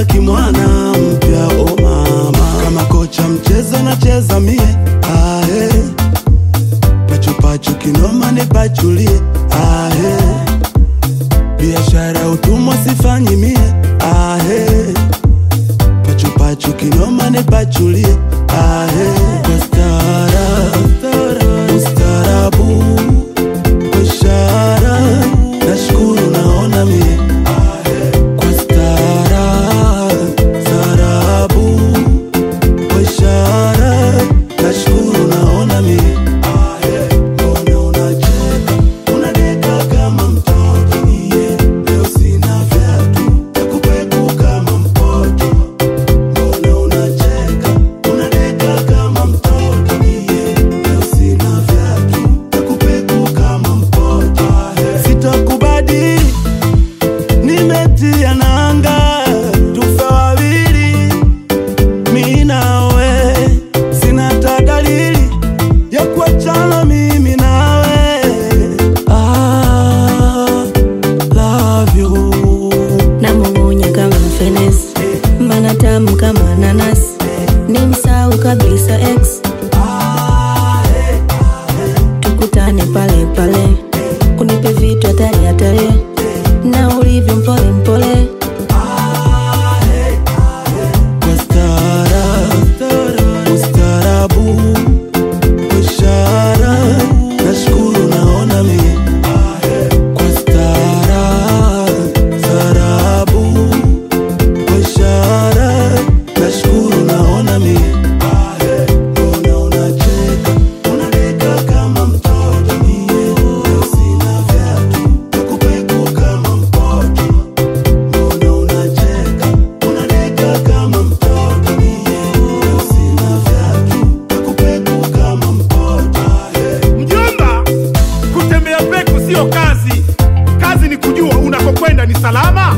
kama kimwana mpya o mama kama kocha mchezo nacheza mie ahe pachupachu kinoma nipachulie ahe biashara utumwa sifanyi mie ahe pachupachu kinoma nipachulie ahe kwa stara ustarabu kwa ishara nashukuru naona mie kwa stara starabu kwa ishara nashukuru naona mie mbona unacheka unadeka kama mtoto iye leo sina vyatu nakupeku kama mpoto mbona unacheka unadeka kama mtoto iye leo sina vyatu nakupeku kama mpoto sitakubadili nimetia nanga tufe wawili mi nawe sina ta dalili ya kuachana mimi nawe ah, love you namung'unya kama mfenesi mbana tamu kama nanasi ni msau kabisa x tukutane pale pale unipe vitu hatari hatari na ulivyo mpole mpole kwa stara ustarabu kwa ishara nashukuru naona mie kwa stara starabu kwa ishara nashukuru naona mie mbona unacheka unadeka kama mtoto mie leo sina vyatu nakupeku kama mpoto mbona unacheka unadeka kama mtoto mie leo sina vyatu nakupeku kama mpoto Mjomba, kutembea peku sio kazi. Kazi ni kujua unakokwenda ni salama.